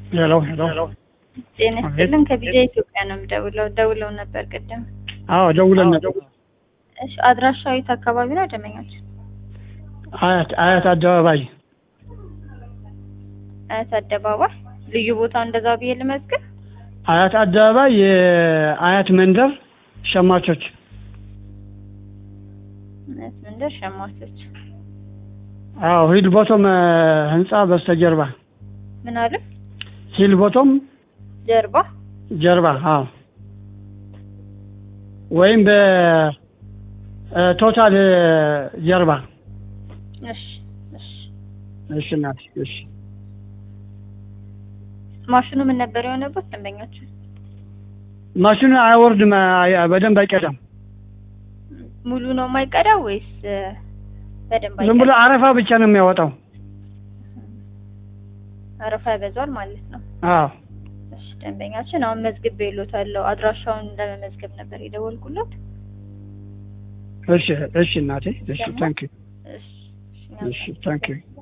ሄሎ ሄሎ ጤና ይስጥልን ከቢጃ ኢትዮጵያ ነው የምደውለው። ደውለው ነበር ቅድም። አዎ ደውለን ነበር። እሺ አድራሻው የት አካባቢ ነው ደንበኞች? አያት አያት አደባባይ አያት አደባባይ ልዩ ቦታው እንደዛ ብዬ ልመዝግብ። አያት አደባባይ የአያት መንደር ሸማቾች አያት መንደር ሸማቾች። አዎ ሂል ቦቶም ህንጻ በስተጀርባ ምን አለ ሂል ቦቶም ጀርባ ጀርባ አዎ ወይም በቶታል ጀርባ እሺ እሺ። እሺ እናቴ እሺ ማሽኑ ምን ነበር የሆነበት ደንበኞች? ማሽኑ አይወርድም አይ- በደንብ አይቀዳም ሙሉ ነው የማይቀዳው ወይስ እ፣ በደንብ ዝም ብሎ አይቀዳም? አረፋ ብቻ ነው የሚያወጣው አረፋ ያበዛዋል ማለት ነው። አዎ እሺ ደንበኛችን አሁን መዝግብ ይሎታለሁ። አድራሻውን ለመመዝገብ ነበር የደወልኩለት። እሺ እሺ እናቴ እሺ ታንክ ዩ እሺ እሺ፣ እሺ ታንክ ዩ